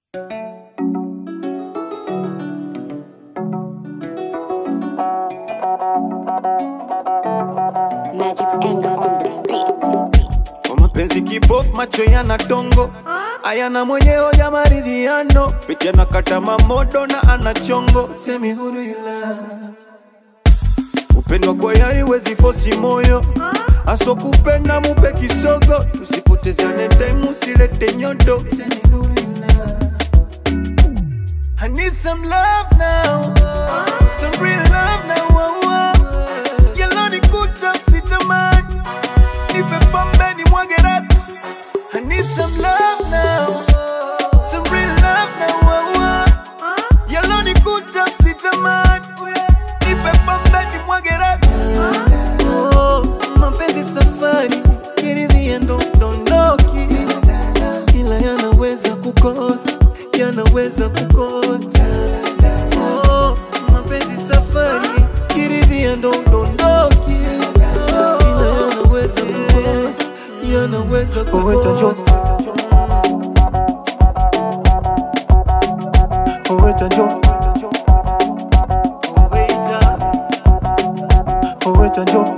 Magic's anger on the beat. Kwa mapenzi kipofu, macho yana tongo, ayana mwenyewe ya maridhiano, picha na kata mamodo na ana chongo, semi huru ila upendo kwa yari wezi fosi moyo aso kupenda mupe kisogo, tusipotezane time, usilete nyodo, semi huru ila I need some love now, some real love now. Oh, oh. Yellow ni kuta sitamani, nipe pombe ni mwage rati. I need some love now, some real love now. Oh, oh. Yellow ni kuta sitamani, nipe pombe ni mwage rati. Oh, mapenzi safari, kiridhia ndo dondoki, ila yanaweza kukosa, yanaweza kukosa. Oh, mapenzi safari, kiridhia ndo dondoki, ila yanaweza kukosa, yanaweza kukosa. Oweta jo Oweta Oweta jo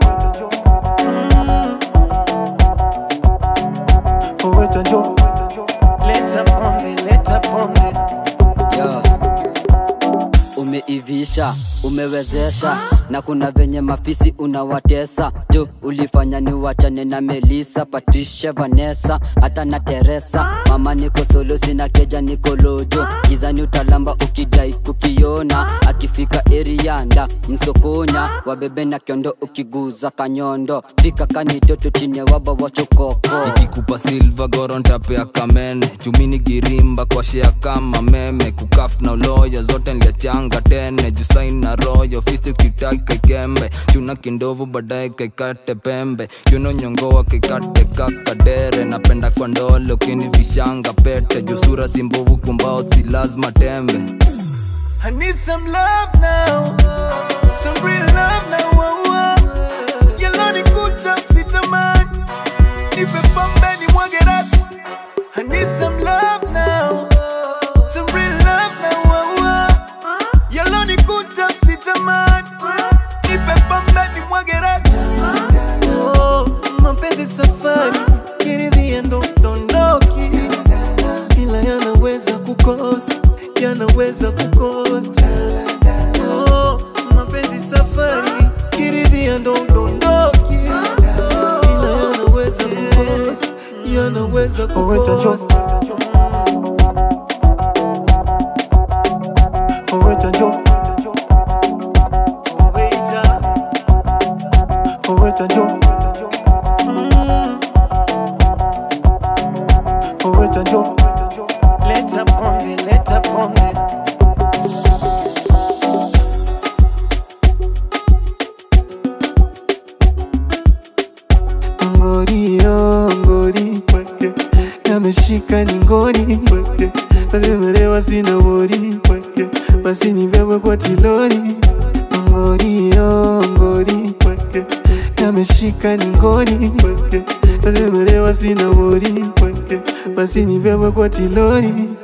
Oweta jo Leta pombe, leta pombe Yo. Umeivisha, umewezesha na kuna venye mafisi unawatesa jo, ulifanya ni wachane na Melisa, Patricia, Vanessa hata na Teresa. Mama niko solo, sina keja, niko lojo gizani, utalamba ukidai kukiona. Akifika erianda msokonya, wabebe na kiondo, ukiguza kanyondo, fika kanitoto chini ya waba wachokoko ikikupa silva goro ntapea kamene chumini girimba kwa shea kama meme kukaf na uloyo zote nliachanga tene jusain na royo fisi kitaki kaikembe chuna kindovu baadaye kaikate pembe kiuno nyongoa kaikate kakadere napenda kwa ndole ukinivishanga pete jusura simbovu kumbao si lazima tembe I need some love now, some real love now. Oh, oh. Yellow ni kuta sitamani, nipe pombe ni mwage rati. I need some love now, some real love now. Oh, oh. Yellow ni kuta sitamani, nipe pombe ni mwage rati. Oh, mapenzi safari, kiridhia ndo dondoki, ila yanaweza kukosa, yanaweza kukosa. Oh, mapenzi safari, kiridhia ndo dondoki, ila yanaweza kukosa, yanaweza kukosa. Oweta jo Oweta Oweta jo Mm. Oweta jo Leta pombe, leta pombe ngori yo ngori weke yameshika ni ngori weke nazimelewa sina wori weke basi nibebwe kwa tilori ngori yo ngori weke yameshika ni ngori weke nazimelewa sina wori weke basi nibebwe kwa tilori